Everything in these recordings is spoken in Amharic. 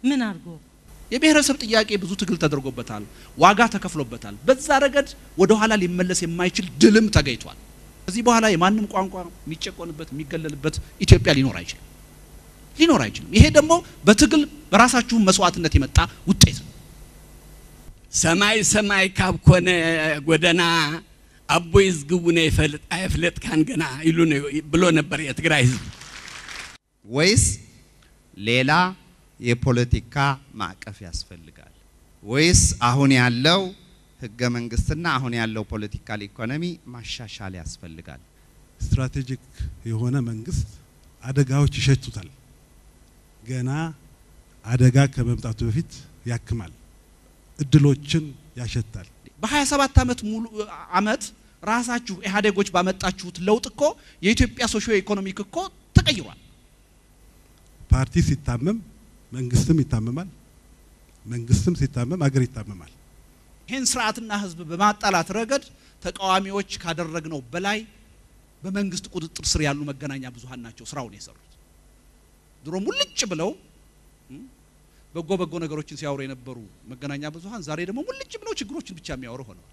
ምን አድርጎ የብሔረሰብ ጥያቄ ብዙ ትግል ተደርጎበታል፣ ዋጋ ተከፍሎበታል። በዛ ረገድ ወደ ኋላ ሊመለስ የማይችል ድልም ተገኝቷል። ከዚህ በኋላ የማንም ቋንቋ የሚጨቆንበት የሚገለልበት ኢትዮጵያ ሊኖር አይችልም ሊኖር አይችልም። ይሄ ደግሞ በትግል በራሳችሁ መስዋዕትነት የመጣ ውጤት ነው። ሰማይ ሰማይ ካብ ኮነ ጎደና አቦይ ዝግቡነ ይፈልጥ አይፍለጥካን ገና ይሉ ብሎ ነበር የትግራይ ህዝብ። ወይስ ሌላ የፖለቲካ ማዕቀፍ ያስፈልጋል? ወይስ አሁን ያለው ህገ መንግስትና አሁን ያለው ፖለቲካል ኢኮኖሚ ማሻሻል ያስፈልጋል? ስትራቴጂክ የሆነ መንግስት አደጋዎች ይሸቱታል። ገና አደጋ ከመምጣቱ በፊት ያክማል፣ እድሎችን ያሸታል። በ27 ዓመት ሙሉ አመት ራሳችሁ ኢህአዴጎች ባመጣችሁት ለውጥ እኮ የኢትዮጵያ ሶሾ ኢኮኖሚክ እኮ ተቀይሯል። ፓርቲ ሲታመም መንግስትም ይታመማል፣ መንግስትም ሲታመም አገር ይታመማል። ይህን ስርዓትና ህዝብ በማጣላት ረገድ ተቃዋሚዎች ካደረግነው በላይ በመንግስት ቁጥጥር ስር ያሉ መገናኛ ብዙሃን ናቸው ስራውን የሰሩት። ድሮ ሙልጭ ብለው በጎ በጎ ነገሮችን ሲያወሩ የነበሩ መገናኛ ብዙሃን ዛሬ ደግሞ ሙልጭ ብለው ችግሮችን ብቻ የሚያወሩ ሆነዋል።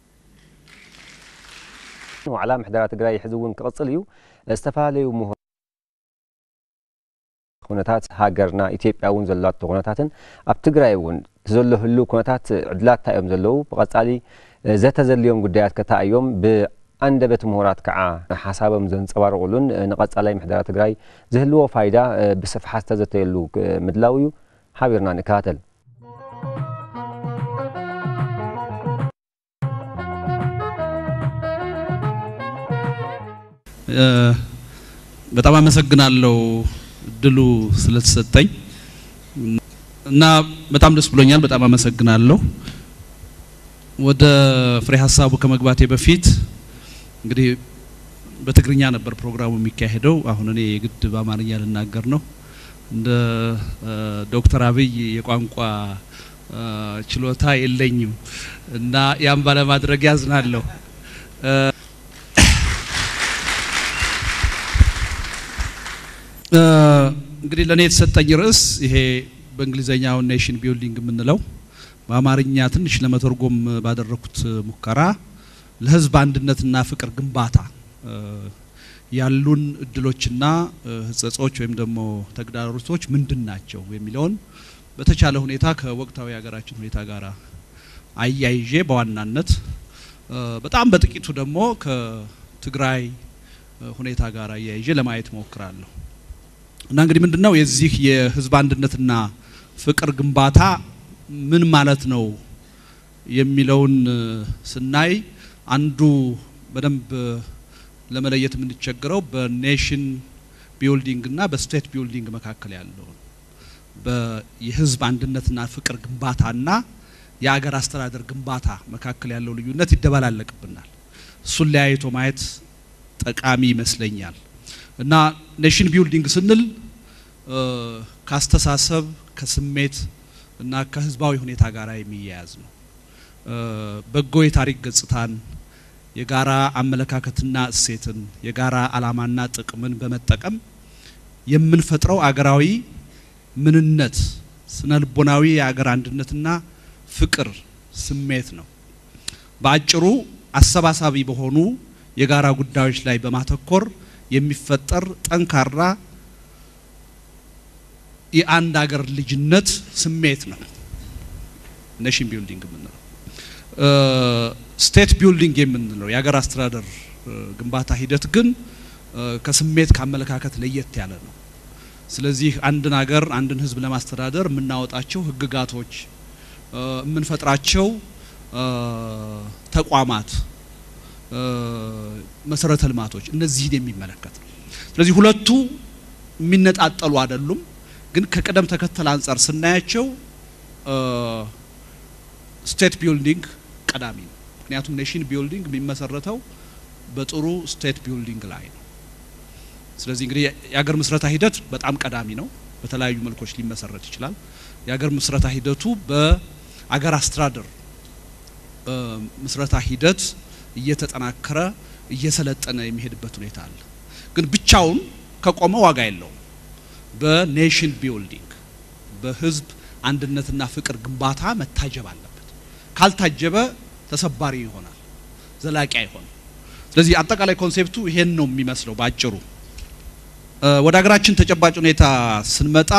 ዋዕላ ምሕደራ ትግራይ ሕዚ እውን ክቕፅል እዩ ዝተፈላለዩ ምሁር ኩነታት ሃገርና ኢትዮጵያ እውን ዘለቶ ኩነታትን ኣብ ትግራይ እውን ዘሎ ህሉ ኩነታት ዕድላት እንታይ እዮም ዘለዉ ብቐጻሊ ዘተዘልዮም ጉዳያት ከታ እዮም ብኣንደበት ምሁራት ከዓ ሓሳቦም ዘንፀባርቑሉን ንቐጻላይ ምሕደራ ትግራይ ዝህልዎ ፋይዳ ብስፍሓት ዝተዘተየሉ ምድላው እዩ ሓቢርና ንከታተል በጣም አመሰግናለሁ እድሉ ስለተሰጠኝ እና በጣም ደስ ብሎኛል። በጣም አመሰግናለሁ። ወደ ፍሬ ሀሳቡ ከመግባቴ በፊት እንግዲህ በትግርኛ ነበር ፕሮግራሙ የሚካሄደው። አሁን እኔ የግድ በአማርኛ ልናገር ነው። እንደ ዶክተር አብይ የቋንቋ ችሎታ የለኝም እና ያን ባለማድረግ ያዝናለሁ። እንግዲህ ለእኔ የተሰጠኝ ርዕስ ይሄ በእንግሊዘኛው ኔሽን ቢልዲንግ የምንለው በአማርኛ ትንሽ ለመተርጎም ባደረኩት ሙከራ ለሕዝብ አንድነትና ፍቅር ግንባታ ያሉን እድሎችና ህጸጾች ወይም ደግሞ ተግዳሮቶች ምንድን ናቸው የሚለውን በተቻለ ሁኔታ ከወቅታዊ ሀገራችን ሁኔታ ጋር አያይዤ በዋናነት በጣም በጥቂቱ ደግሞ ከትግራይ ሁኔታ ጋር አያይዤ ለማየት ሞክራለሁ። እና እንግዲህ ምንድነው የዚህ የህዝብ አንድነትና ፍቅር ግንባታ ምን ማለት ነው የሚለውን ስናይ አንዱ በደንብ ለመለየት የምንቸገረው በኔሽን ቢልዲንግ እና በስቴት ቢልዲንግ መካከል ያለውን የህዝብ አንድነትና ፍቅር ግንባታና የአገር አስተዳደር ግንባታ መካከል ያለው ልዩነት ይደበላለቅብናል። እሱን ለያይቶ ማየት ጠቃሚ ይመስለኛል። እና ኔሽን ቢልዲንግ ስንል ከአስተሳሰብ ከስሜት እና ከህዝባዊ ሁኔታ ጋር የሚያያዝ ነው። በጎ የታሪክ ገጽታን፣ የጋራ አመለካከትና እሴትን፣ የጋራ ዓላማና ጥቅምን በመጠቀም የምንፈጥረው አገራዊ ምንነት፣ ስነ ልቦናዊ የአገር አንድነትና ፍቅር ስሜት ነው። በአጭሩ አሰባሳቢ በሆኑ የጋራ ጉዳዮች ላይ በማተኮር የሚፈጠር ጠንካራ የአንድ አገር ልጅነት ስሜት ነው ኔሽን ቢልዲንግ የምንለው። ስቴት ቢልዲንግ የምንለው የሀገር አስተዳደር ግንባታ ሂደት ግን ከስሜት ከአመለካከት ለየት ያለ ነው። ስለዚህ አንድን ሀገር አንድን ህዝብ ለማስተዳደር የምናወጣቸው ህግጋቶች፣ የምንፈጥራቸው ተቋማት፣ መሰረተ ልማቶች እነዚህን የሚመለከት ነው። ስለዚህ ሁለቱ የሚነጣጠሉ አይደሉም። ግን ከቅደም ተከተል አንጻር ስናያቸው ስቴት ቢልዲንግ ቀዳሚ ነው። ምክንያቱም ኔሽን ቢልዲንግ የሚመሰረተው በጥሩ ስቴት ቢልዲንግ ላይ ነው። ስለዚህ እንግዲህ የሀገር ምስረታ ሂደት በጣም ቀዳሚ ነው። በተለያዩ መልኮች ሊመሰረት ይችላል። የሀገር ምስረታ ሂደቱ በአገር አስተዳደር ምስረታ ሂደት እየተጠናከረ እየሰለጠነ የሚሄድበት ሁኔታ አለ። ግን ብቻውን ከቆመ ዋጋ የለውም። በኔሽን ቢልዲንግ በህዝብ አንድነትና ፍቅር ግንባታ መታጀብ አለበት። ካልታጀበ ተሰባሪ ይሆናል፣ ዘላቂ አይሆንም። ስለዚህ አጠቃላይ ኮንሴፕቱ ይሄን ነው የሚመስለው በአጭሩ። ወደ ሀገራችን ተጨባጭ ሁኔታ ስንመጣ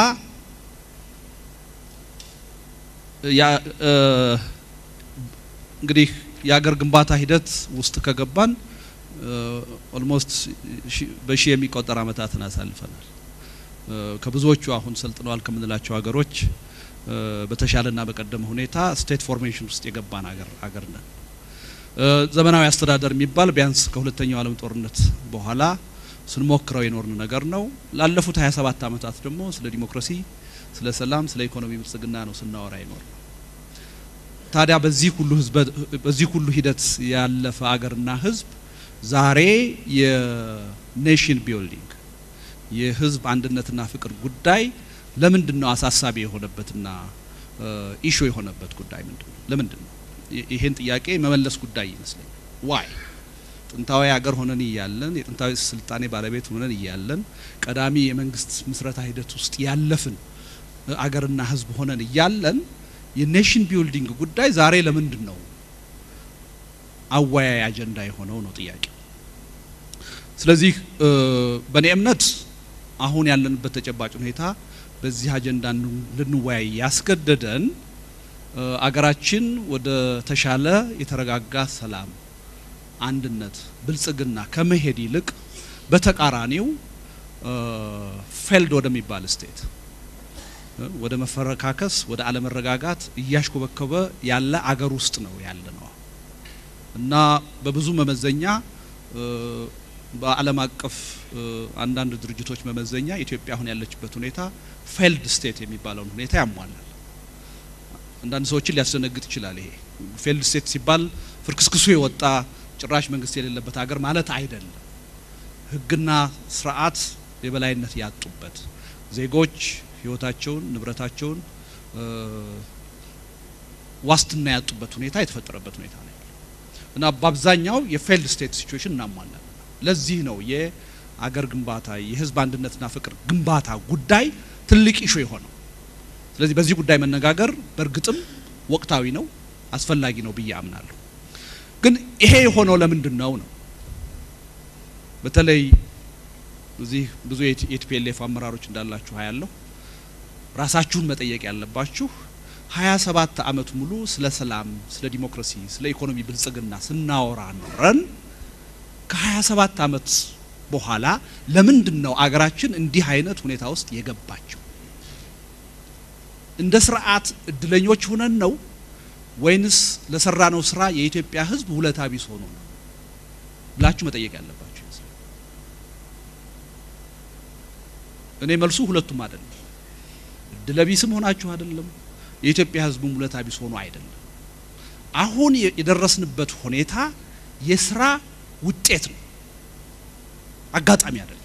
እንግዲህ የሀገር ግንባታ ሂደት ውስጥ ከገባን ኦልሞስት በሺህ የሚቆጠር አመታትን አሳልፈናል። ከብዙዎቹ አሁን ሰልጥነዋል ከምንላቸው ሀገሮች በተሻለና በቀደመ ሁኔታ ስቴት ፎርሜሽን ውስጥ የገባን ሀገር ሀገር ነን። ዘመናዊ አስተዳደር የሚባል ቢያንስ ከሁለተኛው ዓለም ጦርነት በኋላ ስንሞክረው የኖርን ነገር ነው። ላለፉት 27 አመታት ደግሞ ስለ ዲሞክራሲ፣ ስለ ሰላም፣ ስለ ኢኮኖሚ ብልጽግና ነው ስናወራ ይኖር ነው። ታዲያ በዚህ ሁሉ ህዝብ በዚህ ሁሉ ሂደት ያለፈ አገርና ህዝብ ዛሬ የኔሽን ቢልዲንግ የህዝብ አንድነትና ፍቅር ጉዳይ ለምንድን ነው አሳሳቢ የሆነበትና ኢሹ የሆነበት ጉዳይ ምንድን ነው? ለምንድን ነው ይሄን ጥያቄ መመለስ ጉዳይ ይመስለኛል። ዋይ ጥንታዊ ሀገር ሆነን እያለን የጥንታዊ ስልጣኔ ባለቤት ሆነን እያለን ቀዳሚ የመንግስት ምስረታ ሂደት ውስጥ ያለፍን አገርና ህዝብ ሆነን እያለን የኔሽን ቢልዲንግ ጉዳይ ዛሬ ለምንድን ነው አወያይ አጀንዳ የሆነው ነው ጥያቄው። ስለዚህ በእኔ እምነት አሁን ያለንበት ተጨባጭ ሁኔታ በዚህ አጀንዳ ልንወያይ ያስገደደን አገራችን ወደ ተሻለ የተረጋጋ ሰላም፣ አንድነት፣ ብልጽግና ከመሄድ ይልቅ በተቃራኒው ፌልድ ወደሚባል ስቴት ወደ መፈረካከስ ወደ አለመረጋጋት እያሽኮበኮበ ያለ አገር ውስጥ ነው ያለ ነው እና በብዙ መመዘኛ በዓለም አቀፍ አንዳንድ ድርጅቶች መመዘኛ ኢትዮጵያ አሁን ያለችበት ሁኔታ ፌልድ ስቴት የሚባለውን ሁኔታ ያሟላል። አንዳንድ ሰዎችን ሊያስደነግጥ ይችላል። ይሄ ፌልድ ስቴት ሲባል ፍርክስክሱ የወጣ ጭራሽ መንግስት የሌለበት ሀገር ማለት አይደለም። ሕግና ስርዓት የበላይነት ያጡበት ዜጎች ህይወታቸውን፣ ንብረታቸውን ዋስትና ያጡበት ሁኔታ የተፈጠረበት ሁኔታ ነው እና በአብዛኛው የፌልድ ስቴት ሲቹዌሽን እናሟላለን። ለዚህ ነው የአገር ግንባታ የህዝብ አንድነትና ፍቅር ግንባታ ጉዳይ ትልቅ ኢሹ የሆነው። ስለዚህ በዚህ ጉዳይ መነጋገር በእርግጥም ወቅታዊ ነው፣ አስፈላጊ ነው ብዬ አምናለሁ። ግን ይሄ የሆነው ለምንድን ነው ነው በተለይ እዚህ ብዙ የቲፒኤልኤፍ አመራሮች እንዳላችሁ ያለው ራሳችሁን መጠየቅ ያለባችሁ ሀያ ሰባት አመት ሙሉ ስለ ሰላም፣ ስለ ዲሞክራሲ፣ ስለ ኢኮኖሚ ብልጽግና ስናወራ ኖረን ከሀያ ሰባት አመት በኋላ ለምንድን ነው አገራችን እንዲህ አይነት ሁኔታ ውስጥ የገባቸው? እንደ ስርዓት እድለኞች ሆነን ነው ወይንስ ለሰራነው ስራ የኢትዮጵያ ህዝብ ውለታ ቢስ ሆኖ ነው ብላችሁ መጠየቅ ያለባችሁ ይመስላል። እኔ መልሱ ሁለቱም አይደለም። እድለቢስም ሆናችሁ አይደለም፣ የኢትዮጵያ ህዝብም ውለታ ቢስ ሆኖ አይደለም። አሁን የደረስንበት ሁኔታ የስራ ውጤት ነው፣ አጋጣሚ አይደለም።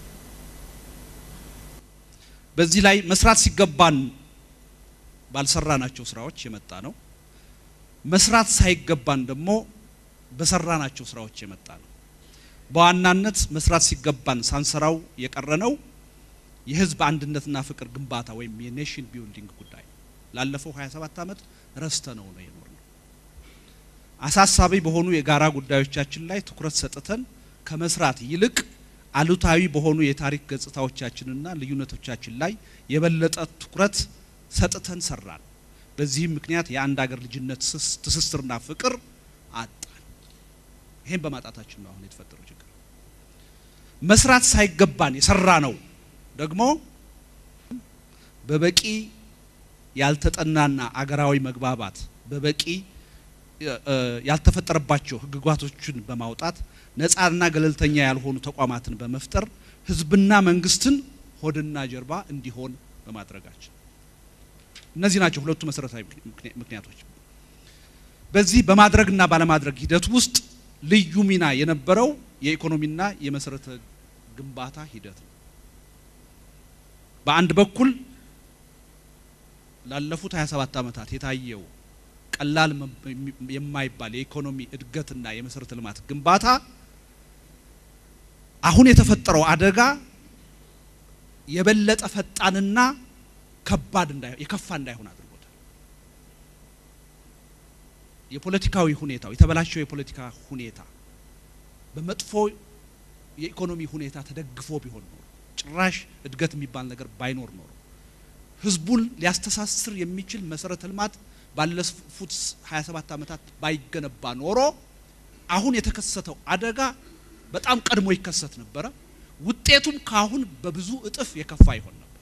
በዚህ ላይ መስራት ሲገባን ባልሰራናቸው ስራዎች የመጣ ነው። መስራት ሳይገባን ደግሞ በሰራናቸው ስራዎች የመጣ ነው። በዋናነት መስራት ሲገባን ሳንሰራው የቀረነው የህዝብ አንድነትና ፍቅር ግንባታ ወይም የኔሽን ቢልዲንግ ጉዳይ ነው። ላለፈው 27 ዓመት ረስተ ነው ነው የኖርነው። አሳሳቢ በሆኑ የጋራ ጉዳዮቻችን ላይ ትኩረት ሰጥተን ከመስራት ይልቅ አሉታዊ በሆኑ የታሪክ ገጽታዎቻችንና ልዩነቶቻችን ላይ የበለጠ ትኩረት ሰጥተን ሰራን። በዚህም ምክንያት የአንድ ሀገር ልጅነት ትስስርና ፍቅር አጣን። ይሄን በማጣታችን ነው አሁን የተፈጠረው ችግር። መስራት ሳይገባን የሰራ ነው ደግሞ በበቂ ያልተጠናና አገራዊ መግባባት በበቂ ያልተፈጠረባቸው ህግጋቶችን በማውጣት ነፃና ገለልተኛ ያልሆኑ ተቋማትን በመፍጠር ህዝብና መንግስትን ሆድና ጀርባ እንዲሆን በማድረጋችን እነዚህ ናቸው ሁለቱ መሰረታዊ ምክንያቶች። በዚህ በማድረግና ባለማድረግ ሂደት ውስጥ ልዩ ሚና የነበረው የኢኮኖሚና የመሰረተ ግንባታ ሂደት ነው። በአንድ በኩል ላለፉት 27 ዓመታት የታየው ቀላል የማይባል የኢኮኖሚ እድገትና የመሰረተ ልማት ግንባታ አሁን የተፈጠረው አደጋ የበለጠ ፈጣንና ከባድ እንዳይሆን የከፋ እንዳይሆን አድርጎታል። የፖለቲካዊ ሁኔታው የተበላሸው የፖለቲካ ሁኔታ በመጥፎ የኢኮኖሚ ሁኔታ ተደግፎ ቢሆን ኖሮ ጭራሽ እድገት የሚባል ነገር ባይኖር ኖሮ ህዝቡን ሊያስተሳስር የሚችል መሰረተ ልማት ባለፉት 27 ዓመታት ባይገነባ ኖሮ አሁን የተከሰተው አደጋ በጣም ቀድሞ ይከሰት ነበረ። ውጤቱም ካሁን በብዙ እጥፍ የከፋ ይሆን ነበር።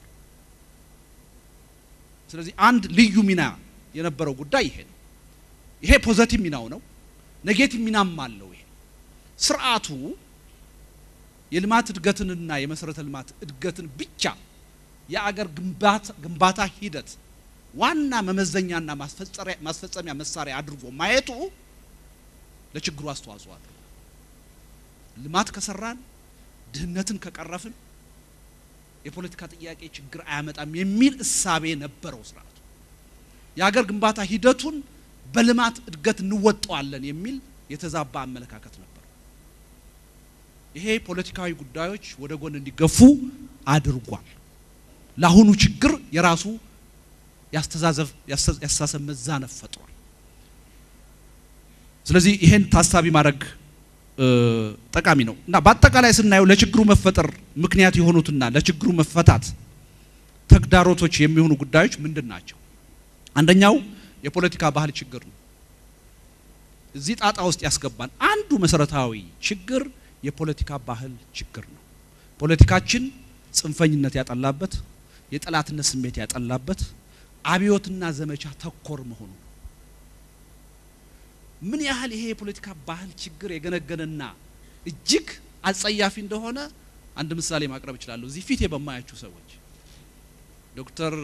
ስለዚህ አንድ ልዩ ሚና የነበረው ጉዳይ ይሄ ነው። ይሄ ፖዘቲቭ ሚናው ነው። ኔጌቲቭ ሚናም አለው። ይሄ ስርዓቱ የልማት እድገትንና የመሰረተ ልማት እድገትን ብቻ የአገር ግንባታ ሂደት ዋና መመዘኛና ማስፈጸሚያ መሳሪያ አድርጎ ማየቱ ለችግሩ አስተዋጽኦ አድርጓል። ልማት ከሰራን ድህነትን ከቀረፍን የፖለቲካ ጥያቄ ችግር አያመጣም የሚል እሳቤ ነበረው ስርዓቱ። የሀገር ግንባታ ሂደቱን በልማት እድገት እንወጣዋለን የሚል የተዛባ አመለካከት ነበር። ይሄ ፖለቲካዊ ጉዳዮች ወደ ጎን እንዲገፉ አድርጓል። ለአሁኑ ችግር የራሱ ያስተዛዘብ ያስተሳሰብ መዛነፍ ፈጥሯል። ስለዚህ ይሄን ታሳቢ ማድረግ ጠቃሚ ነው እና በአጠቃላይ ስናየው ለችግሩ መፈጠር ምክንያት የሆኑትና ለችግሩ መፈታት ተግዳሮቶች የሚሆኑ ጉዳዮች ምንድን ናቸው? አንደኛው የፖለቲካ ባህል ችግር ነው። እዚህ ጣጣ ውስጥ ያስገባን አንዱ መሰረታዊ ችግር የፖለቲካ ባህል ችግር ነው። ፖለቲካችን ጽንፈኝነት ያጠላበት፣ የጠላትነት ስሜት ያጠላበት፣ አብዮትና ዘመቻ ተኮር መሆኑ ነው። ምን ያህል ይሄ የፖለቲካ ባህል ችግር የገነገነና እጅግ አጸያፊ እንደሆነ አንድ ምሳሌ ማቅረብ እችላለሁ። እዚህ ፊት በማያችሁ ሰዎች ዶክተር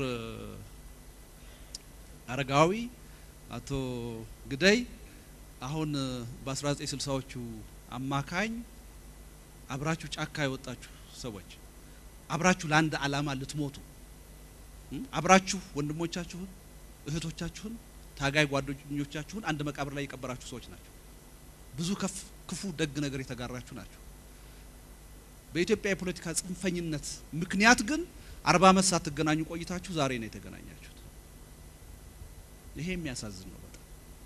አረጋዊ፣ አቶ ግደይ አሁን በ1960ዎቹ አማካኝ አብራችሁ ጫካ የወጣችሁ ሰዎች አብራችሁ ለአንድ ዓላማ ልትሞቱ አብራችሁ ወንድሞቻችሁን እህቶቻችሁን ታጋይ ጓደኞቻችሁን አንድ መቃብር ላይ የቀበራችሁ ሰዎች ናቸው። ብዙ ከፍ ክፉ ደግ ነገር የተጋራችሁ ናቸው። በኢትዮጵያ የፖለቲካ ጽንፈኝነት ምክንያት ግን አርባ ዓመት ሳትገናኙ ቆይታችሁ ዛሬ ነው የተገናኛችሁት። ይሄ የሚያሳዝን ነው በጣም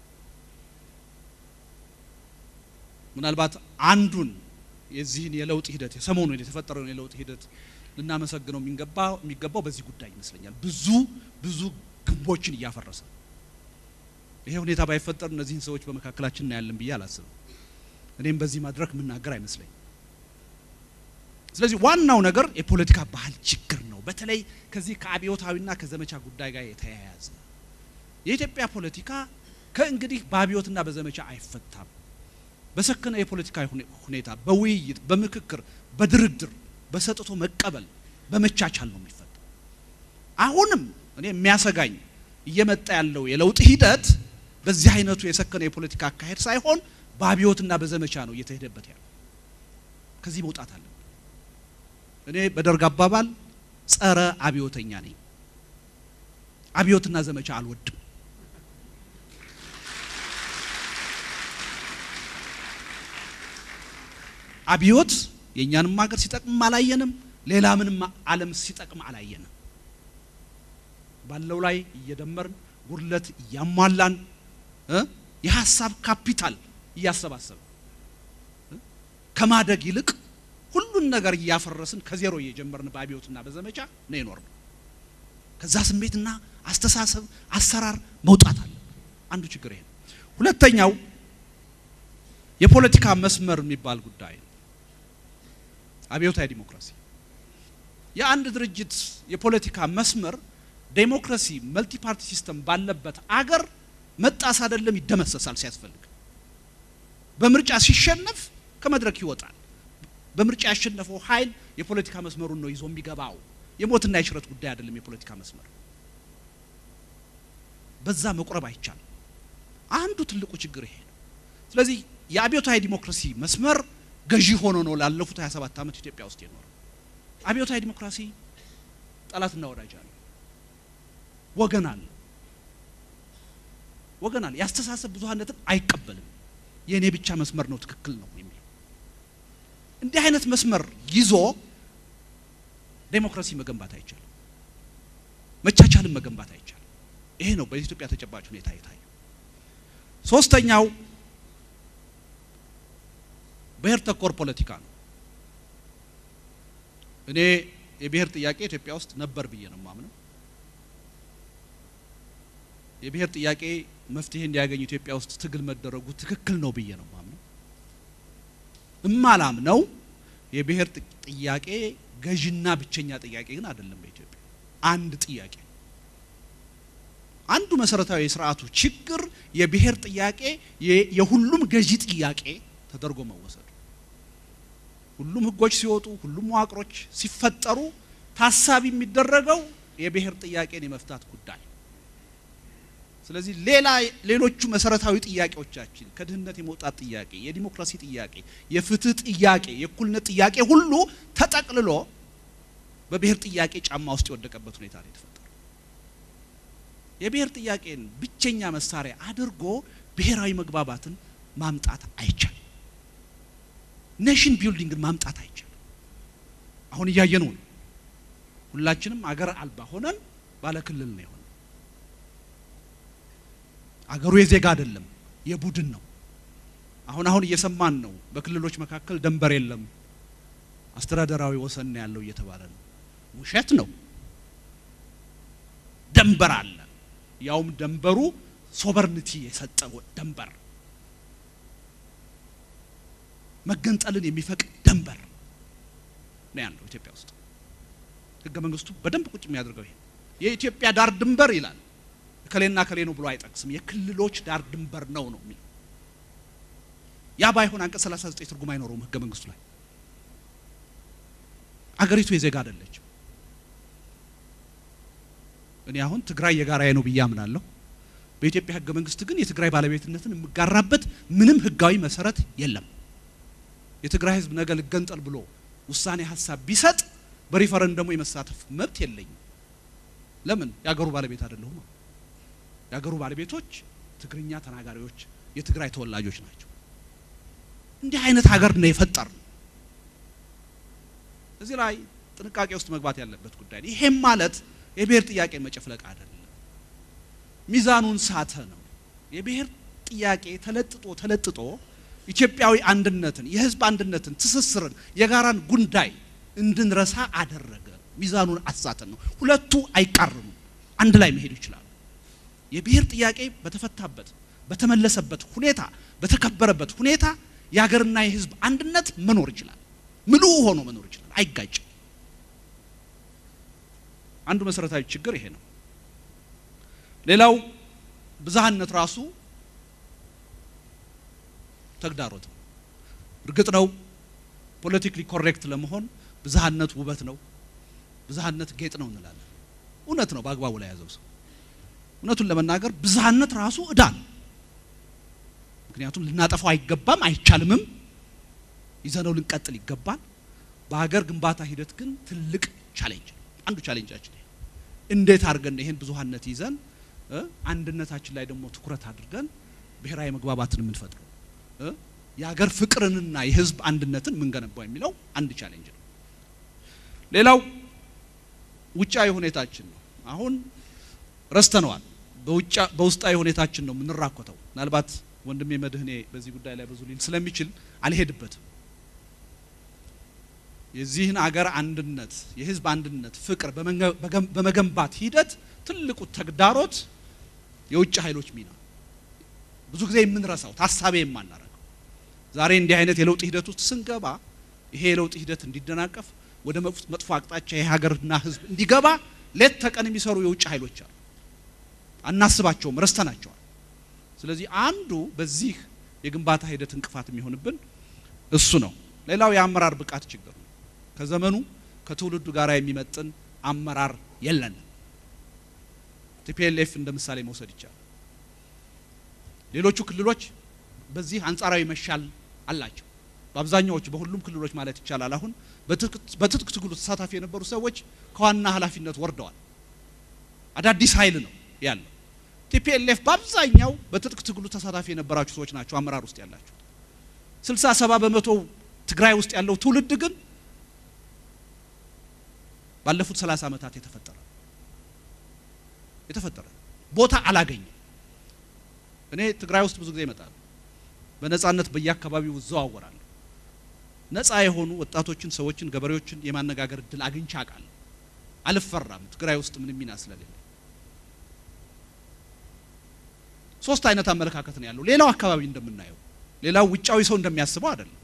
ምናልባት አንዱን የዚህን የለውጥ ሂደት የሰሞኑን የተፈጠረውን የለውጥ ሂደት ልናመሰግነው የሚገባው የሚገባው በዚህ ጉዳይ ይመስለኛል። ብዙ ብዙ ግንቦችን እያፈረሰ ይሄ ሁኔታ ባይፈጠር እነዚህን ሰዎች በመካከላችን እናያለን ብዬ አላስብም። እኔም በዚህ መድረክ የምናገር አይመስለኝም። ስለዚህ ዋናው ነገር የፖለቲካ ባህል ችግር ነው። በተለይ ከዚህ ከአብዮታዊና ከዘመቻ ጉዳይ ጋር የተያያዘ የኢትዮጵያ ፖለቲካ ከእንግዲህ በአብዮትና በዘመቻ አይፈታም። በሰከነ የፖለቲካ ሁኔታ፣ በውይይት፣ በምክክር፣ በድርድር፣ በሰጥቶ መቀበል፣ በመቻቻል ነው የሚፈታው። አሁንም እኔ የሚያሰጋኝ እየመጣ ያለው የለውጥ ሂደት በዚህ አይነቱ የሰከነ የፖለቲካ አካሄድ ሳይሆን በአብዮትና በዘመቻ ነው እየተሄደበት ያለው። ከዚህ መውጣት አለን። እኔ በደርግ አባባል ጸረ አብዮተኛ ነኝ። አብዮትና ዘመቻ አልወድም። አብዮት የእኛንም ሀገር ሲጠቅም አላየንም። ሌላ ምንም ዓለም ሲጠቅም አላየንም። ባለው ላይ እየደመርን ጉድለት እያሟላን የሀሳብ ካፒታል እያሰባሰብን ከማደግ ይልቅ ሁሉን ነገር እያፈረስን ከዜሮ እየጀመርን በአብዮትና በዘመቻ ነው የኖርነው። ከዛ ስሜትና አስተሳሰብ አሰራር መውጣት አለ። አንዱ ችግር ይሄ ነው። ሁለተኛው የፖለቲካ መስመር የሚባል ጉዳይ ነው። አብዮታዊ ዲሞክራሲ የአንድ ድርጅት የፖለቲካ መስመር ዴሞክራሲ መልቲ ፓርቲ ሲስተም ባለበት አገር መጣስ አይደለም ይደመሰሳል ሲያስፈልግ። በምርጫ ሲሸነፍ ከመድረክ ይወጣል። በምርጫ ያሸነፈው ኃይል የፖለቲካ መስመሩን ነው ይዞ የሚገባው። የሞትና የሽረት ጉዳይ አይደለም የፖለቲካ መስመር። በዛ መቁረብ አይቻልም። አንዱ ትልቁ ችግር ይሄ ነው። ስለዚህ የአብዮታዊ ዲሞክራሲ መስመር ገዢ ሆኖ ነው ላለፉት 27 ዓመት ኢትዮጵያ ውስጥ የኖረው። አብዮታዊ ዲሞክራሲ ጠላትና ወዳጅ አለ፣ ወገን አለ፣ ወገን አለ። የአስተሳሰብ ብዙሃነትን አይቀበልም። የእኔ ብቻ መስመር ነው ትክክል ነው የሚለው እንዲህ አይነት መስመር ይዞ ዴሞክራሲ መገንባት አይቻልም። መቻቻል ቢቻልም መገንባት አይቻልም። ይሄ ነው በኢትዮጵያ ተጨባጭ ሁኔታ የታየው። ሶስተኛው ብሔር ተኮር ፖለቲካ ነው። እኔ የብሔር ጥያቄ ኢትዮጵያ ውስጥ ነበር ብዬ ነው የማምነው። የብሔር ጥያቄ መፍትሄ እንዲያገኝ ኢትዮጵያ ውስጥ ትግል መደረጉ ትክክል ነው ብዬ ነው የማምነው። እማላምነው የብሔር ጥያቄ ገዥና ብቸኛ ጥያቄ ግን አይደለም። በኢትዮጵያ አንድ ጥያቄ ነው። አንዱ መሰረታዊ የስርዓቱ ችግር የብሔር ጥያቄ የሁሉም ገዢ ጥያቄ ተደርጎ መወሰዱ ሁሉም ህጎች ሲወጡ ሁሉም መዋቅሮች ሲፈጠሩ ታሳቢ የሚደረገው የብሔር ጥያቄን የመፍታት ጉዳይ። ስለዚህ ሌላ ሌሎቹ መሰረታዊ ጥያቄዎቻችን ከድህነት የመውጣት ጥያቄ፣ የዲሞክራሲ ጥያቄ፣ የፍትህ ጥያቄ፣ የእኩልነት ጥያቄ ሁሉ ተጠቅልሎ በብሔር ጥያቄ ጫማ ውስጥ የወደቀበት ሁኔታ ነው የተፈጠረው። የብሔር ጥያቄን ብቸኛ መሳሪያ አድርጎ ብሔራዊ መግባባትን ማምጣት አይቻልም። ኔሽን ቢልዲንግን ማምጣት አይቻልም። አሁን እያየነው ነው። ሁላችንም አገር አልባ ሆነን ባለ ክልል ነው የሆነ። አገሩ የዜጋ አይደለም የቡድን ነው። አሁን አሁን እየሰማን ነው። በክልሎች መካከል ደንበር የለም፣ አስተዳደራዊ ወሰን ነው ያለው እየተባለ ነው። ውሸት ነው። ደንበር አለ። ያውም ደንበሩ ሶቨርኒቲ የሰጠ ደንበር መገንጠልን የሚፈቅድ ደንበር ነው ያለው ኢትዮጵያ ውስጥ። ህገ መንግስቱ በደንብ ቁጭ የሚያደርገው ይሄ የኢትዮጵያ ዳር ድንበር ይላል። ከሌና ከሌ ነው ብሎ አይጠቅስም። የክልሎች ዳር ድንበር ነው ነው የሚለው። ያ ባይሆን አንቀጽ 39 ትርጉም አይኖረውም ህገ መንግስቱ ላይ። አገሪቱ የዜጋ አይደለችም። እኔ አሁን ትግራይ የጋራዬ ነው ብዬ አምናለሁ። በኢትዮጵያ ህገ መንግስት ግን የትግራይ ባለቤትነትን የምጋራበት ምንም ህጋዊ መሰረት የለም። የትግራይ ህዝብ ነገ ልገንጠል ብሎ ውሳኔ ሀሳብ ቢሰጥ በሪፈረንደሙ የመሳተፍ መብት የለኝም። ለምን? የአገሩ ባለቤት አይደለሁም። የአገሩ ባለቤቶች ትግርኛ ተናጋሪዎች የትግራይ ተወላጆች ናቸው። እንዲህ አይነት ሀገር ነው የፈጠር ነው። እዚህ ላይ ጥንቃቄ ውስጥ መግባት ያለበት ጉዳይ ነው። ይሄም ማለት የብሔር ጥያቄ መጨፍለቅ አይደለም፣ ሚዛኑን ሳተ ነው። የብሔር ጥያቄ ተለጥጦ ተለጥጦ ኢትዮጵያዊ አንድነትን፣ የህዝብ አንድነትን፣ ትስስርን፣ የጋራን ጉዳይ እንድንረሳ አደረገ። ሚዛኑን አሳተን ነው። ሁለቱ አይቃርኑም፣ አንድ ላይ መሄዱ ይችላሉ። የብሔር ጥያቄ በተፈታበት በተመለሰበት ሁኔታ በተከበረበት ሁኔታ የሀገርና የህዝብ አንድነት መኖር ይችላል። ምሉ ሆኖ መኖር ይችላል። አይጋጭም። አንዱ መሰረታዊ ችግር ይሄ ነው። ሌላው ብዝሃነት ራሱ ተግዳሮት ነው። እርግጥ ነው ፖለቲክሊ ኮሬክት ለመሆን ብዝሃነት ውበት ነው፣ ብዝሃነት ጌጥ ነው እንላለን። እውነት ነው በአግባቡ ላይ ያዘው ሰው እውነቱን ለመናገር ብዝሃነት ራሱ እዳ ነው። ምክንያቱም ልናጠፋው አይገባም፣ አይቻልምም። ይዘነው ልንቀጥል ይገባል። በሀገር ግንባታ ሂደት ግን ትልቅ ቻሌንጅ ነው። አንዱ ቻሌንጃችን ይሄ እንዴት አድርገን ይሄን ብዙሃነት ይዘን አንድነታችን ላይ ደግሞ ትኩረት አድርገን ብሔራዊ መግባባትን የምንፈጥረው የሀገር ፍቅርንና የህዝብ አንድነትን የምንገነባው የሚለው አንድ ቻሌንጅ ነው። ሌላው ውጫዊ ሁኔታችን ነው። አሁን ረስተነዋል። በውስጣዊ ሁኔታችን ነው የምንራኮተው። ምናልባት ወንድሜ መድህኔ በዚህ ጉዳይ ላይ ብዙ ሊል ስለሚችል አልሄድበትም። የዚህን አገር አንድነት፣ የህዝብ አንድነት፣ ፍቅር በመገንባት ሂደት ትልቁ ተግዳሮት የውጭ ኃይሎች ሚና ብዙ ጊዜ የምንረሳው ታሳቢ የማናረገው ዛሬ እንዲህ አይነት የለውጥ ሂደት ውስጥ ስንገባ ይሄ የለውጥ ሂደት እንዲደናቀፍ ወደ መጥፎ አቅጣጫ የሀገርና ህዝብ እንዲገባ ሌት ተቀን የሚሰሩ የውጭ ኃይሎች አሉ። አናስባቸውም፣ ረስተናቸዋል። ስለዚህ አንዱ በዚህ የግንባታ ሂደት እንቅፋት የሚሆንብን እሱ ነው። ሌላው የአመራር ብቃት ችግር ነው። ከዘመኑ ከትውልዱ ጋር የሚመጥን አመራር የለንም። ቲፒኤልኤፍ እንደ ምሳሌ መውሰድ ይቻላል። ሌሎቹ ክልሎች በዚህ አንጻራዊ መሻል አላቸው። በአብዛኛዎቹ በሁሉም ክልሎች ማለት ይቻላል አሁን በትጥቅ ትግሉ ተሳታፊ የነበሩ ሰዎች ከዋና ኃላፊነት ወርደዋል። አዳዲስ ኃይል ነው ያለው። ቲፒኤልኤፍ በአብዛኛው በትጥቅ ትግሉ ተሳታፊ የነበራችሁ ሰዎች ናቸው አመራር ውስጥ ያላችሁ። ስልሳ ሰባ በመቶ ትግራይ ውስጥ ያለው ትውልድ ግን ባለፉት ሰላሳ ዓመታት የተፈጠረ የተፈጠረ ቦታ አላገኘም። እኔ ትግራይ ውስጥ ብዙ ጊዜ ይመጣል። በነጻነት በየአካባቢው እዘዋወራለሁ። ነጻ የሆኑ ወጣቶችን፣ ሰዎችን፣ ገበሬዎችን የማነጋገር እድል አግኝቼ አውቃለሁ። አልፈራም። ትግራይ ውስጥ ምንም ሚና ስለሌለ ሶስት አይነት አመለካከት ነው ያለው። ሌላው አካባቢ እንደምናየው ሌላው ውጫዊ ሰው እንደሚያስበው አይደለም።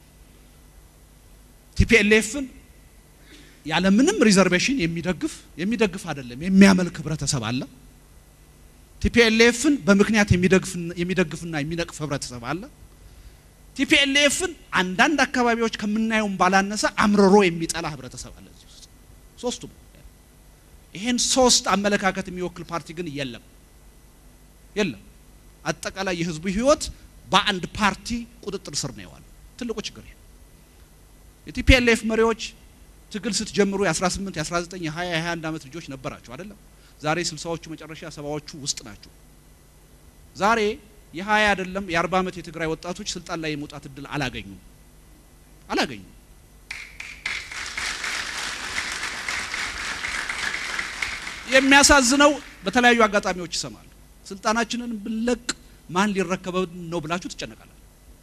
ቲፒኤልኤፍን ያለ ምንም ሪዘርቬሽን የሚደግፍ የሚደግፍ አይደለም የሚያመልክ ህብረተሰብ አለ። ቲፒኤልኤፍን በምክንያት የሚደግፍና የሚነቅፍ ህብረተሰብ አለ። ቲፒኤልኤፍን አንዳንድ አካባቢዎች ከምናየውም ባላነሰ አምርሮ የሚጠላ ህብረተሰብ አለ እዚህ ውስጥ ሶስቱም። ይሄን ሶስት አመለካከት የሚወክል ፓርቲ ግን የለም የለም። አጠቃላይ የህዝቡ ህይወት በአንድ ፓርቲ ቁጥጥር ስር ነው የዋለው። ትልቁ ችግር ይሄ የቲፒኤልኤፍ መሪዎች ትግል ስትጀምሩ የ18 የ19 የ20 የ21 ዓመት ልጆች ነበራችሁ አይደለም? ዛሬ ስልሳዎቹ መጨረሻ ሰባዎቹ ውስጥ ናቸው። ዛሬ የ20 አይደለም የ40 ዓመት የትግራይ ወጣቶች ስልጣን ላይ የመውጣት እድል አላገኙም አላገኙም። የሚያሳዝነው በተለያዩ አጋጣሚዎች ይሰማሉ። ስልጣናችንን ብንለቅ ማን ሊረከበን ነው ብላችሁ ትጨነቃላችሁ።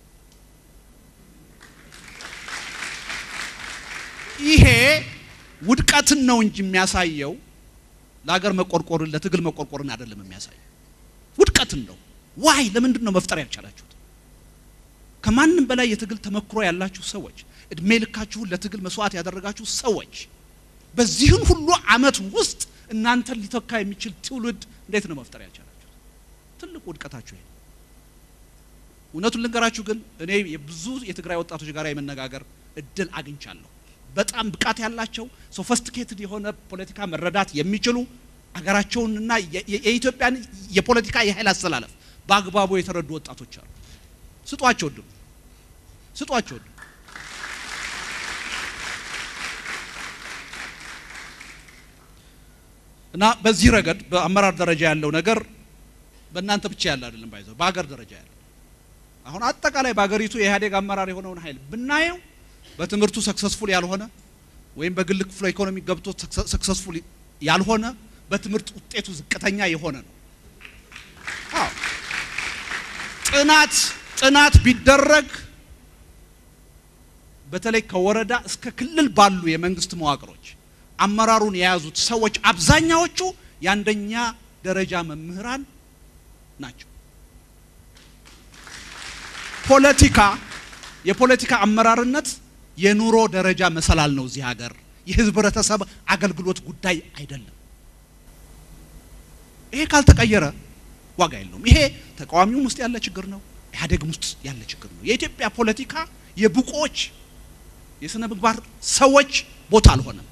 ይሄ ውድቀትን ነው እንጂ የሚያሳየው ለሀገር መቆርቆርን ለትግል መቆርቆርን አይደለም የሚያሳየው፣ ውድቀትን ነው። ዋይ ለምንድን ነው መፍጠር ያልቻላችሁት? ከማንም በላይ የትግል ተመክሮ ያላችሁ ሰዎች፣ እድሜ ልካችሁን ለትግል መስዋዕት ያደረጋችሁ ሰዎች፣ በዚህን ሁሉ አመት ውስጥ እናንተን ሊተካ የሚችል ትውልድ እንዴት ነው መፍጠር ያልቻላችሁት? ትልቁ ውድቀታችሁ ይሄ። እውነቱን ልንገራችሁ ግን እኔ የብዙ የትግራይ ወጣቶች ጋር የመነጋገር እድል አግኝቻለሁ። በጣም ብቃት ያላቸው ሶፊስቲኬትድ የሆነ ፖለቲካ መረዳት የሚችሉ አገራቸውንና የኢትዮጵያን የፖለቲካ የኃይል አስተላለፍ በአግባቡ የተረዱ ወጣቶች አሉ። ስጧቸው እድሉ፣ ስጧቸው እድሉ። እና በዚህ ረገድ በአመራር ደረጃ ያለው ነገር በእናንተ ብቻ ያለ አይደለም፣ ባይዘው በሀገር ደረጃ ያለ አሁን አጠቃላይ በሀገሪቱ የኢህአዴግ አመራር የሆነውን ኃይል ብናየው በትምህርቱ ሰክሰስፉል ያልሆነ ወይም በግል ክፍለ ኢኮኖሚ ገብቶ ሰክሰስፉል ያልሆነ በትምህርት ውጤቱ ዝቅተኛ የሆነ ነው። አዎ ጥናት ጥናት ቢደረግ በተለይ ከወረዳ እስከ ክልል ባሉ የመንግስት መዋቅሮች አመራሩን የያዙት ሰዎች አብዛኛዎቹ የአንደኛ ደረጃ መምህራን ናቸው። ፖለቲካ የፖለቲካ አመራርነት የኑሮ ደረጃ መሰላል ነው። እዚህ ሀገር የህብረተሰብ አገልግሎት ጉዳይ አይደለም። ይሄ ካልተቀየረ ዋጋ የለውም። ይሄ ተቃዋሚውም ውስጥ ያለ ችግር ነው፣ ኢህአዴግም ውስጥ ያለ ችግር ነው። የኢትዮጵያ ፖለቲካ የብቆች የስነ ምግባር ሰዎች ቦታ አልሆነም።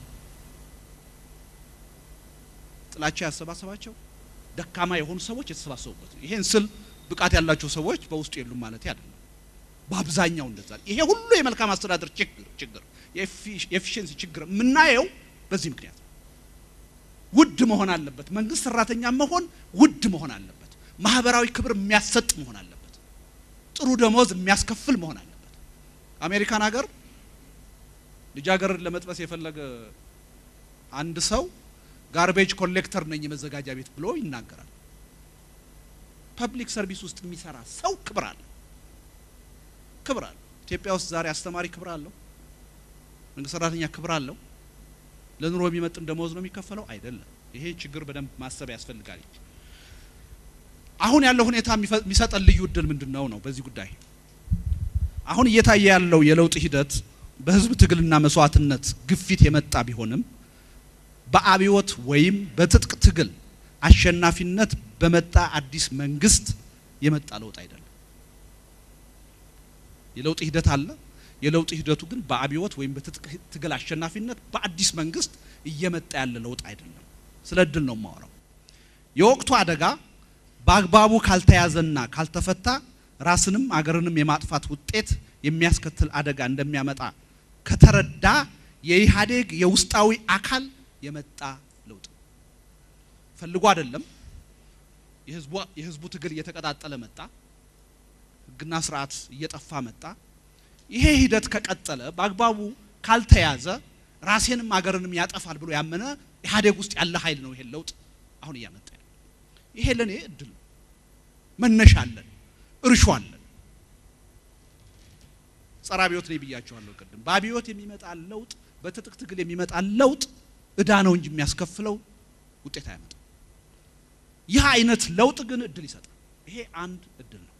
ጥላቻ ያሰባሰባቸው ደካማ የሆኑ ሰዎች የተሰባሰቡበት ነው። ይሄን ስል ብቃት ያላቸው ሰዎች በውስጡ የሉም ማለት አይደለም። በአብዛኛው እንደዛ ይሄ ሁሉ የመልካም አስተዳደር ችግር ችግር የኤፊሽንሲ ችግር የምናየው በዚህ ምክንያት ነው። ውድ መሆን አለበት። መንግስት ሰራተኛ መሆን ውድ መሆን አለበት። ማህበራዊ ክብር የሚያሰጥ መሆን አለበት። ጥሩ ደሞዝ የሚያስከፍል መሆን አለበት። አሜሪካን ሀገር ልጃገረድ ለመጥበስ የፈለገ አንድ ሰው ጋርቤጅ ኮሌክተር ነኝ የመዘጋጃ ቤት ብሎ ይናገራል። ፐብሊክ ሰርቪስ ውስጥ የሚሰራ ሰው ክብር አለ ክብር አለው። ኢትዮጵያ ውስጥ ዛሬ አስተማሪ ክብር አለው። መንግስት ሰራተኛ ክብር አለው። ለኑሮ የሚመጥን ደመወዝ ነው የሚከፈለው? አይደለም። ይሄ ችግር በደንብ ማሰብ ያስፈልጋል። አሁን ያለው ሁኔታ የሚሰጠን ልዩ እድል ምንድን ነው ነው በዚህ ጉዳይ አሁን እየታየ ያለው የለውጥ ሂደት በህዝብ ትግልና መስዋዕትነት ግፊት የመጣ ቢሆንም በአብዮት ወይም በትጥቅ ትግል አሸናፊነት በመጣ አዲስ መንግስት የመጣ ለውጥ አይደለም። የለውጥ ሂደት አለ። የለውጥ ሂደቱ ግን በአብዮት ወይም በትጥቅ ትግል አሸናፊነት በአዲስ መንግስት እየመጣ ያለ ለውጥ አይደለም። ስለ እድል ነው የማወራው። የወቅቱ አደጋ በአግባቡ ካልተያዘና ካልተፈታ ራስንም አገርንም የማጥፋት ውጤት የሚያስከትል አደጋ እንደሚያመጣ ከተረዳ የኢህአዴግ የውስጣዊ አካል የመጣ ለውጥ ፈልጎ አይደለም። የህዝቡ ትግል እየተቀጣጠለ መጣ። ህግና ስርዓት እየጠፋ መጣ። ይሄ ሂደት ከቀጠለ በአግባቡ ካልተያዘ ራሴንም አገርንም ያጠፋል ብሎ ያመነ ኢህአዴግ ውስጥ ያለ ኃይል ነው ይሄን ለውጥ አሁን እያመጣ ያለው። ይሄ ለእኔ እድል ነው። መነሻ አለን፣ እርሾ አለን። ጸረ አብዮት ነኝ ብያቸዋለሁ ቅድም። በአብዮት የሚመጣ ለውጥ፣ በትጥቅ ትግል የሚመጣ ለውጥ እዳ ነው እንጂ የሚያስከፍለው ውጤት አያመጣም። ይህ አይነት ለውጥ ግን እድል ይሰጣል። ይሄ አንድ እድል ነው።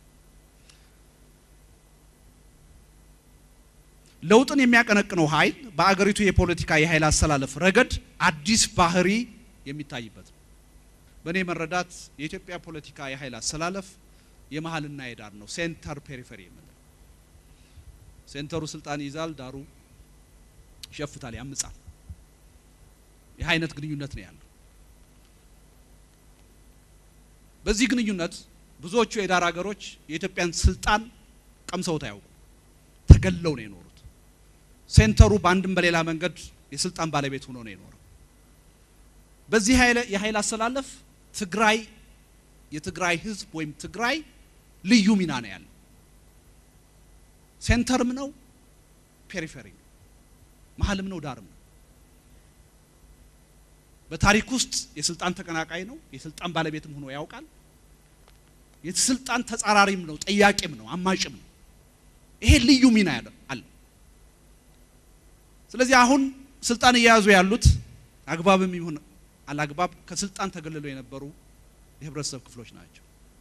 ለውጥን የሚያቀነቅነው ኃይል በአገሪቱ የፖለቲካ የኃይል አሰላለፍ ረገድ አዲስ ባህሪ የሚታይበት ነው። በእኔ መረዳት የኢትዮጵያ ፖለቲካ የኃይል አሰላለፍ የመሀልና የዳር ነው። ሴንተር ፔሪፌሪ የምንለው ሴንተሩ ስልጣን ይይዛል፣ ዳሩ ይሸፍታል፣ ያምጻል። ይህ አይነት ግንኙነት ነው ያለው። በዚህ ግንኙነት ብዙዎቹ የዳር ሀገሮች የኢትዮጵያን ስልጣን ቀምሰውት አያውቁም። ተገለው ነው የኖሩት። ሴንተሩ በአንድም በሌላ መንገድ የስልጣን ባለቤት ሆኖ ነው የኖረው። በዚህ የኃይል አሰላለፍ ትግራይ የትግራይ ህዝብ ወይም ትግራይ ልዩ ሚና ነው ያለው። ሴንተርም ነው፣ ፔሪፌሪ ነው፣ መሀልም ነው፣ ዳርም ነው። በታሪክ ውስጥ የስልጣን ተቀናቃይ ነው፣ የስልጣን ባለቤትም ሆኖ ያውቃል። የስልጣን ተጻራሪም ነው፣ ጠያቂም ነው፣ አማጭም ነው። ይሄ ልዩ ሚና ያለው አለው። ስለዚህ አሁን ስልጣን እየያዙ ያሉት አግባብም ይሁን አላግባብ ከስልጣን ተገልለው የነበሩ የህብረተሰብ ክፍሎች ናቸው።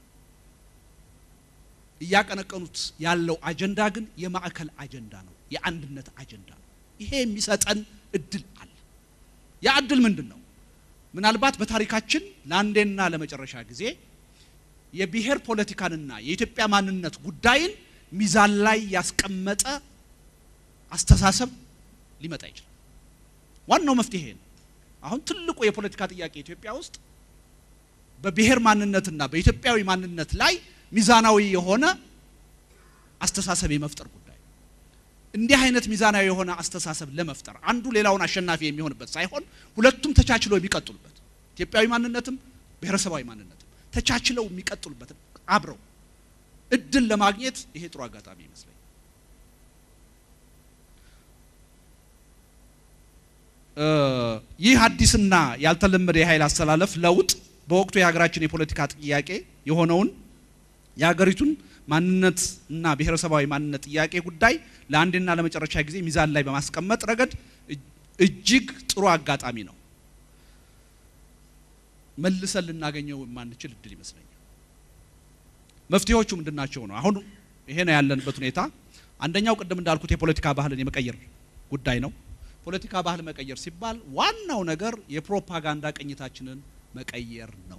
እያቀነቀኑት ያለው አጀንዳ ግን የማዕከል አጀንዳ ነው፣ የአንድነት አጀንዳ ነው። ይሄ የሚሰጠን እድል አለ። ያ እድል ምንድን ነው? ምናልባት በታሪካችን ለአንዴና ለመጨረሻ ጊዜ የብሔር ፖለቲካንና የኢትዮጵያ ማንነት ጉዳይን ሚዛን ላይ ያስቀመጠ አስተሳሰብ ሊመጣ ይችላል። ዋናው መፍትሄ ነው። አሁን ትልቁ የፖለቲካ ጥያቄ ኢትዮጵያ ውስጥ በብሔር ማንነትና በኢትዮጵያዊ ማንነት ላይ ሚዛናዊ የሆነ አስተሳሰብ የመፍጠር ጉዳይ። እንዲህ አይነት ሚዛናዊ የሆነ አስተሳሰብ ለመፍጠር አንዱ ሌላውን አሸናፊ የሚሆንበት ሳይሆን ሁለቱም ተቻችለው የሚቀጥሉበት ኢትዮጵያዊ ማንነትም ብሔረሰባዊ ማንነትም ተቻችለው የሚቀጥሉበት አብረው እድል ለማግኘት ይሄ ጥሩ አጋጣሚ ይመስለኛል። ይህ አዲስና ያልተለመደ የኃይል አሰላለፍ ለውጥ በወቅቱ የሀገራችን የፖለቲካ ጥያቄ የሆነውን የሀገሪቱን ማንነት እና ብሔረሰባዊ ማንነት ጥያቄ ጉዳይ ለአንድና ለመጨረሻ ጊዜ ሚዛን ላይ በማስቀመጥ ረገድ እጅግ ጥሩ አጋጣሚ ነው። መልሰን ልናገኘው የማንችል እድል ይመስለኛል። መፍትሄዎቹ ምንድናቸው ነው? አሁን ይሄ ነው ያለንበት ሁኔታ። አንደኛው ቅድም እንዳልኩት የፖለቲካ ባህልን የመቀየር ጉዳይ ነው። ፖለቲካ ባህል መቀየር ሲባል ዋናው ነገር የፕሮፓጋንዳ ቅኝታችንን መቀየር ነው።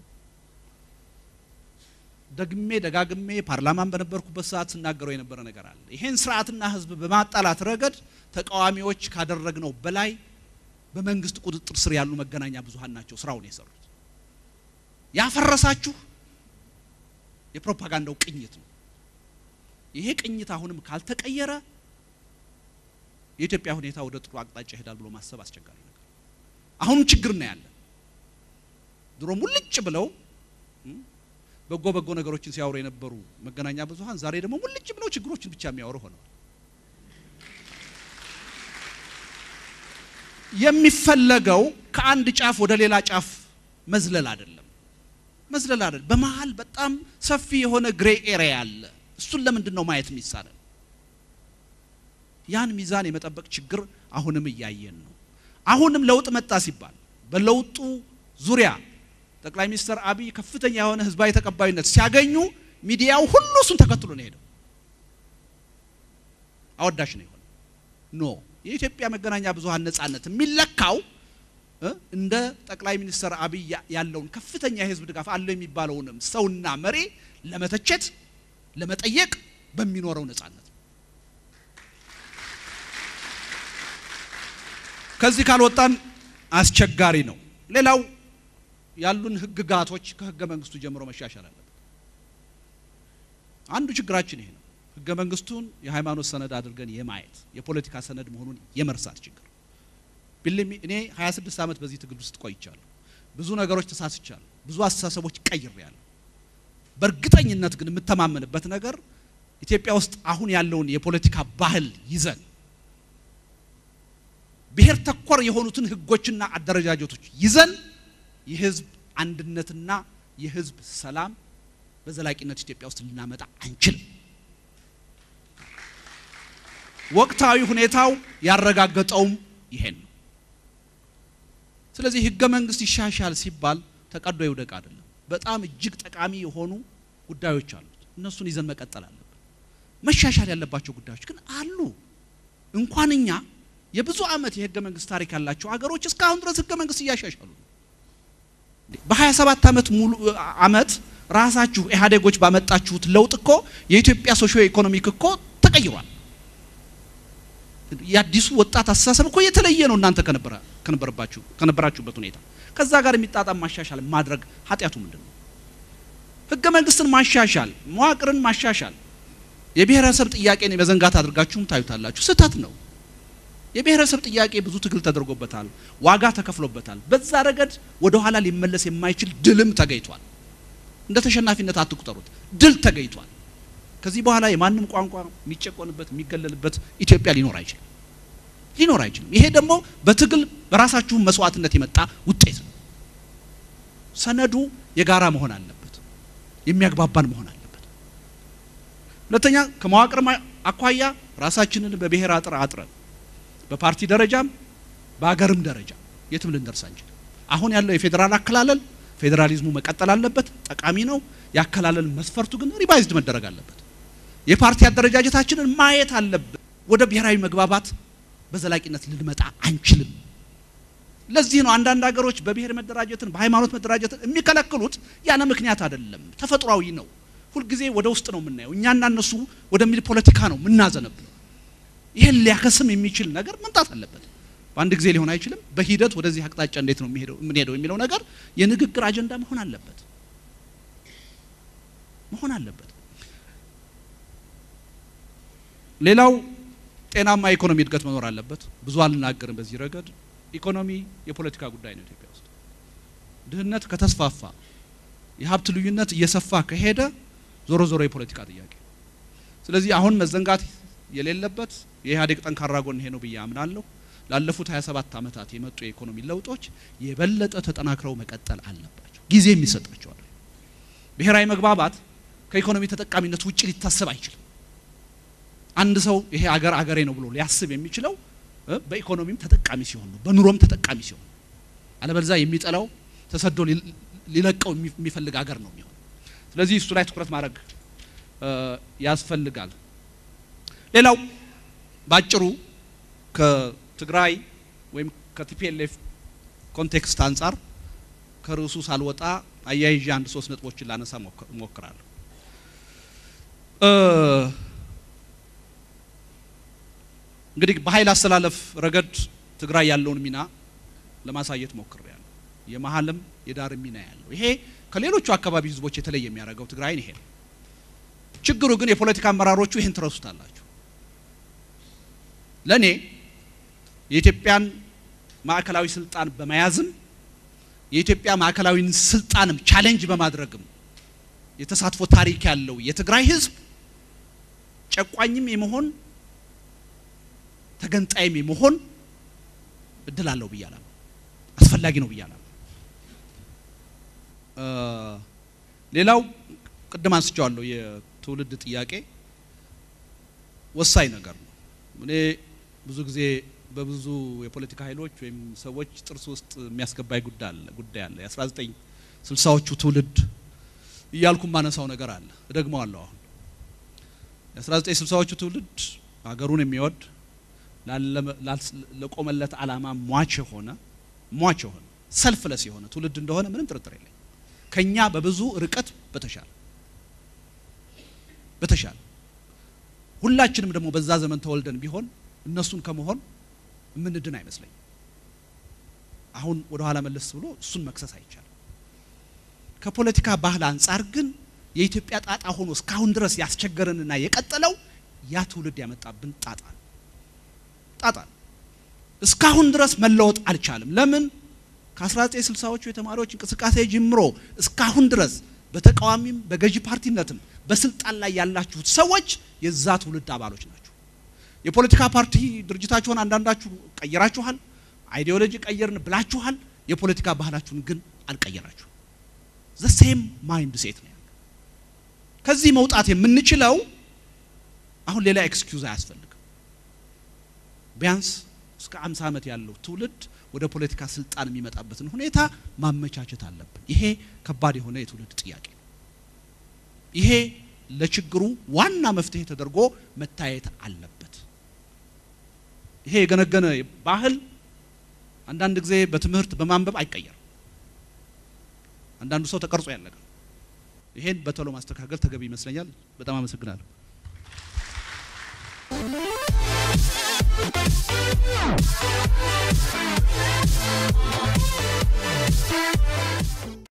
ደግሜ ደጋግሜ ፓርላማን በነበርኩበት ሰዓት ስናገረው የነበረ ነገር አለ። ይሄን ስርዓትና ህዝብ በማጣላት ረገድ ተቃዋሚዎች ካደረግነው በላይ በመንግስት ቁጥጥር ስር ያሉ መገናኛ ብዙሃን ናቸው ስራውን የሰሩት። ያፈረሳችሁ የፕሮፓጋንዳው ቅኝት ነው። ይሄ ቅኝት አሁንም ካልተቀየረ የኢትዮጵያ ሁኔታ ወደ ጥሩ አቅጣጫ ይሄዳል ብሎ ማሰብ አስቸጋሪ ነገር። አሁንም ችግር ነው ያለ። ድሮ ሙልጭ ብለው በጎ በጎ ነገሮችን ሲያወሩ የነበሩ መገናኛ ብዙሃን ዛሬ ደግሞ ሙልጭ ብለው ችግሮችን ብቻ የሚያወሩ ሆነዋል። የሚፈለገው ከአንድ ጫፍ ወደ ሌላ ጫፍ መዝለል አይደለም፣ መዝለል አይደለም። በመሀል በጣም ሰፊ የሆነ ግሬ ኤሪያ አለ። እሱን ለምንድን ነው ማየት የሚሳነን? ያን ሚዛን የመጠበቅ ችግር አሁንም እያየን ነው። አሁንም ለውጥ መጣ ሲባል በለውጡ ዙሪያ ጠቅላይ ሚኒስትር አብይ ከፍተኛ የሆነ ህዝባዊ ተቀባይነት ሲያገኙ ሚዲያው ሁሉ እሱን ተከትሎ ነው ሄደው አወዳሽ ነው የሆነ ኖ የኢትዮጵያ መገናኛ ብዙሃን ነጻነት የሚለካው እንደ ጠቅላይ ሚኒስትር አብይ ያለውን ከፍተኛ የህዝብ ድጋፍ አለው የሚባለውንም ሰውና መሪ ለመተቸት ለመጠየቅ በሚኖረው ነጻነት ከዚህ ካልወጣን አስቸጋሪ ነው። ሌላው ያሉን ህግጋቶች ከህገ መንግስቱ ጀምሮ መሻሻል አለበት። አንዱ ችግራችን ይሄ ነው። ህገ መንግስቱን የሃይማኖት ሰነድ አድርገን የማየት የፖለቲካ ሰነድ መሆኑን የመርሳት ችግር። ቢልሚ እኔ 26 ዓመት በዚህ ትግል ውስጥ ቆይቻለሁ። ብዙ ነገሮች ተሳስቻለሁ። ብዙ አስተሳሰቦች ቀይሬያለሁ። በእርግጠኝነት ግን የምተማመንበት ነገር ኢትዮጵያ ውስጥ አሁን ያለውን የፖለቲካ ባህል ይዘን ብሔር ተኮር የሆኑትን ህጎችና አደረጃጀቶች ይዘን የህዝብ አንድነትና የህዝብ ሰላም በዘላቂነት ኢትዮጵያ ውስጥ ልናመጣ አንችልም። ወቅታዊ ሁኔታው ያረጋገጠውም ይሄን ነው። ስለዚህ ህገ መንግስት ይሻሻል ሲባል ተቀዶ ይውደቅ አይደለም። በጣም እጅግ ጠቃሚ የሆኑ ጉዳዮች አሉት። እነሱን ይዘን መቀጠል አለብን። መሻሻል ያለባቸው ጉዳዮች ግን አሉ። እንኳን እኛ የብዙ ዓመት የህገ መንግስት ታሪክ ያላቸው ሀገሮች እስካሁን ድረስ ህገ መንግስት እያሻሻሉ ነው። በ27 ዓመት ሙሉ ዓመት ራሳችሁ ኢህአዴጎች ባመጣችሁት ለውጥ እኮ የኢትዮጵያ ሶሾ ኢኮኖሚክ እኮ ተቀይሯል። የአዲሱ ወጣት አስተሳሰብ እኮ የተለየ ነው። እናንተ ከነበረ ከነበረባችሁ ከነበራችሁበት ሁኔታ ከዛ ጋር የሚጣጣም ማሻሻል ማድረግ ኃጢአቱ ምንድን ነው? ህገ መንግስትን ማሻሻል፣ መዋቅርን ማሻሻል የብሔረሰብ ጥያቄን የመዘንጋት አድርጋችሁም ታዩታላችሁ። ስህተት ነው። የብሔረሰብ ጥያቄ ብዙ ትግል ተደርጎበታል፣ ዋጋ ተከፍሎበታል። በዛ ረገድ ወደ ኋላ ሊመለስ የማይችል ድልም ተገኝቷል። እንደ ተሸናፊነት አትቁጠሩት፣ ድል ተገኝቷል። ከዚህ በኋላ የማንም ቋንቋ የሚጨቆንበት የሚገለልበት ኢትዮጵያ ሊኖር አይችልም ሊኖር አይችልም። ይሄ ደግሞ በትግል በራሳችሁ መስዋዕትነት የመጣ ውጤት ነው። ሰነዱ የጋራ መሆን አለበት፣ የሚያግባባን መሆን አለበት። ሁለተኛ ከመዋቅር አኳያ ራሳችንን በብሔር አጥር አጥረን በፓርቲ ደረጃም በሀገርም ደረጃ የትም ልንደርስ አንችልም። አሁን ያለው የፌዴራል አከላለል ፌዴራሊዝሙ መቀጠል አለበት፣ ጠቃሚ ነው። የአከላለል መስፈርቱ ግን ሪቫይዝድ መደረግ አለበት። የፓርቲ አደረጃጀታችንን ማየት አለብን። ወደ ብሔራዊ መግባባት በዘላቂነት ልንመጣ አንችልም። ለዚህ ነው አንዳንድ ሀገሮች በብሔር መደራጀትን በሃይማኖት መደራጀትን የሚከለክሉት ያለ ምክንያት አይደለም፣ ተፈጥሯዊ ነው። ሁልጊዜ ወደ ውስጥ ነው የምናየው። እኛና እነሱ ወደሚል ፖለቲካ ነው የምናዘነብለው። ይህን ሊያከስም የሚችል ነገር መምጣት አለበት። በአንድ ጊዜ ሊሆን አይችልም። በሂደት ወደዚህ አቅጣጫ እንዴት ነው የምንሄደው የሚለው ነገር የንግግር አጀንዳ መሆን አለበት መሆን አለበት። ሌላው ጤናማ የኢኮኖሚ እድገት መኖር አለበት። ብዙ አልናገርም በዚህ ረገድ። ኢኮኖሚ የፖለቲካ ጉዳይ ነው። ኢትዮጵያ ውስጥ ድህነት ከተስፋፋ፣ የሀብት ልዩነት እየሰፋ ከሄደ ዞሮ ዞሮ የፖለቲካ ጥያቄ። ስለዚህ አሁን መዘንጋት የሌለበት የኢህአዴግ ጠንካራ ጎን ይሄ ነው ብዬ አምናለሁ። ላለፉት 27 ዓመታት የመጡ የኢኮኖሚ ለውጦች የበለጠ ተጠናክረው መቀጠል አለባቸው። ጊዜ የሚሰጣቸዋል። ብሔራዊ መግባባት ከኢኮኖሚ ተጠቃሚነት ውጭ ሊታሰብ አይችልም። አንድ ሰው ይሄ አገር አገሬ ነው ብሎ ሊያስብ የሚችለው በኢኮኖሚም ተጠቃሚ ሲሆን ነው፣ በኑሮም ተጠቃሚ ሲሆን ነው። አለበለዚያ የሚጠላው ተሰዶ ሊለቀው የሚፈልግ አገር ነው የሚሆን። ስለዚህ እሱ ላይ ትኩረት ማድረግ ያስፈልጋል። ሌላው ባጭሩ ከትግራይ ወይም ከቲፒኤልኤፍ ኮንቴክስት አንጻር ከርዕሱ ሳልወጣ አያይዤ አንድ ሶስት ነጥቦችን ላነሳ እሞክራለሁ። እንግዲህ በኃይል አስተላለፍ ረገድ ትግራይ ያለውን ሚና ለማሳየት ሞክሬያለሁ። የመሀልም የዳርም ሚና ያለው ይሄ ከሌሎቹ አካባቢ ህዝቦች የተለየ የሚያደርገው ትግራይን ይሄ ነው። ችግሩ ግን የፖለቲካ አመራሮቹ ይህን ትረሱታላችሁ። ለእኔ የኢትዮጵያን ማዕከላዊ ስልጣን በመያዝም የኢትዮጵያ ማዕከላዊን ስልጣንም ቻሌንጅ በማድረግም የተሳትፎ ታሪክ ያለው የትግራይ ህዝብ ጨቋኝም የመሆን ተገንጣይም የመሆን እድል አለው ብዬ አላምንም። አስፈላጊ ነው ብዬ አላምንም። ሌላው ቅድም አንስቼዋለሁ፣ የትውልድ ጥያቄ ወሳኝ ነገር ነው። እኔ ብዙ ጊዜ በብዙ የፖለቲካ ኃይሎች ወይም ሰዎች ጥርስ ውስጥ የሚያስገባኝ ጉዳይ አለ ጉዳይ አለ የአስራ ዘጠኝ ስልሳዎቹ ትውልድ እያልኩ ማነሳው ነገር አለ እደግመዋለሁ። አሁን የአስራ ዘጠኝ ስልሳዎቹ ትውልድ ሀገሩን የሚወድ ለቆመለት ዓላማ ሟች የሆነ ሟች የሆነ ሰልፍለስ የሆነ ትውልድ እንደሆነ ምንም ጥርጥር የለኝ። ከኛ በብዙ ርቀት በተሻለ በተሻለ ሁላችንም ደግሞ በዛ ዘመን ተወልደን ቢሆን እነሱን ከመሆን የምንድን አይመስለኝ። አሁን ወደ ኋላ መለስ ብሎ እሱን መክሰስ አይቻልም። ከፖለቲካ ባህል አንጻር ግን የኢትዮጵያ ጣጣ ሆኖ እስካሁን ድረስ ያስቸገረንና የቀጠለው ያ ትውልድ ያመጣብን ጣጣ ነው። ጣጣ ነው። እስካሁን ድረስ መለወጥ አልቻለም። ለምን? ከ1960ዎቹ የተማሪዎች እንቅስቃሴ ጀምሮ እስካሁን ድረስ በተቃዋሚም በገዢ ፓርቲነትም በስልጣን ላይ ያላችሁት ሰዎች የዛ ትውልድ አባሎች ናቸው። የፖለቲካ ፓርቲ ድርጅታችሁን አንዳንዳችሁ ቀይራችኋል፣ አይዲዮሎጂ ቀየርን ብላችኋል። የፖለቲካ ባህላችሁን ግን አልቀየራችሁ። ዘ ሴም ማይንድ ሴት ነው ያለው። ከዚህ መውጣት የምንችለው አሁን ሌላ ኤክስኪውዝ አያስፈልግም። ቢያንስ እስከ 50 ዓመት ያለው ትውልድ ወደ ፖለቲካ ስልጣን የሚመጣበትን ሁኔታ ማመቻቸት አለብን። ይሄ ከባድ የሆነ የትውልድ ጥያቄ ነው። ይሄ ለችግሩ ዋና መፍትሄ ተደርጎ መታየት አለበት። ይሄ የገነገነ ባህል አንዳንድ ጊዜ በትምህርት በማንበብ አይቀየርም። አንዳንዱ ሰው ተቀርጾ ያለቀ ነው። ይሄን በቶሎ ማስተካከል ተገቢ ይመስለኛል። በጣም አመሰግናለሁ። Thank you.